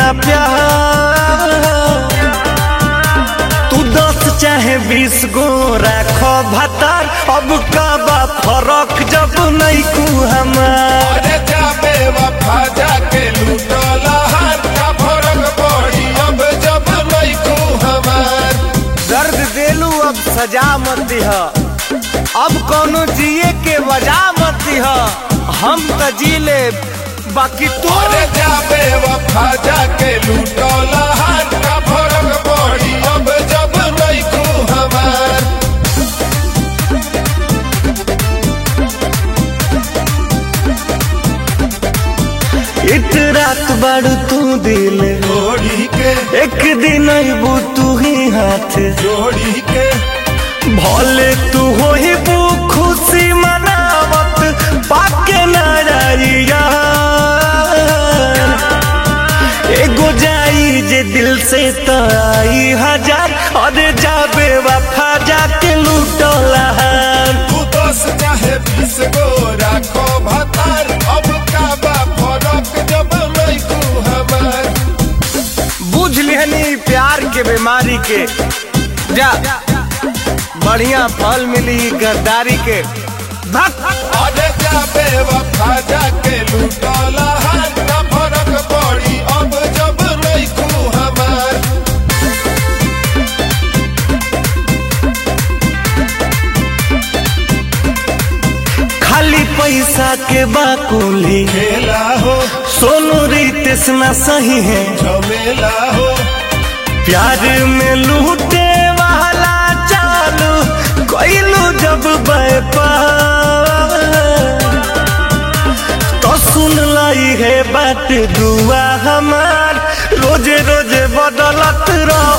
ना प्यार तू दस चाहे बीस गो राखो भतार अब का बा फरक जब नहीं कू हमार अरे जाबे वफा जाके लूटला हाथ का फरक पड़ी अब जब नहीं को हमार दर्द देलू अब सजा मत दिह अब कोनो जिए के वजह मत दिह हम त जी ले बाकी तू अरे जाबे वफा जाके लूटला हाथ का फरक पड़ी अब जब नहीं को हमार इत रात बाड़ू तू दिल जोड़ी के एक दिन अबू तू ही हाथ जोड़ी के भले तू हो ही बू खुशी मनावत पाके नारिया एगो जाई जे दिल से तो आई हजार अरे जाबे वफा जाके लूटला तू दस चाहे बीस गो राखो भतार अब का बा फरक जब नहीं को हमार बुझ लिहनी प्यार के बीमारी के जा बढ़िया फल मिली गद्दारी के भक अरे जाबे वफा जाके लूटला हाथ का फरक पड़ी अब जब नहीं को हमार खाली पैसा के बाकुली खेला हो सोनू रितेश ना सही है झमेला हो प्यार में लूटे वाला चालू कोइलू जब व्यापार तो सुन लाई है बात दुआ हमार रोजे रोजे बदलत रह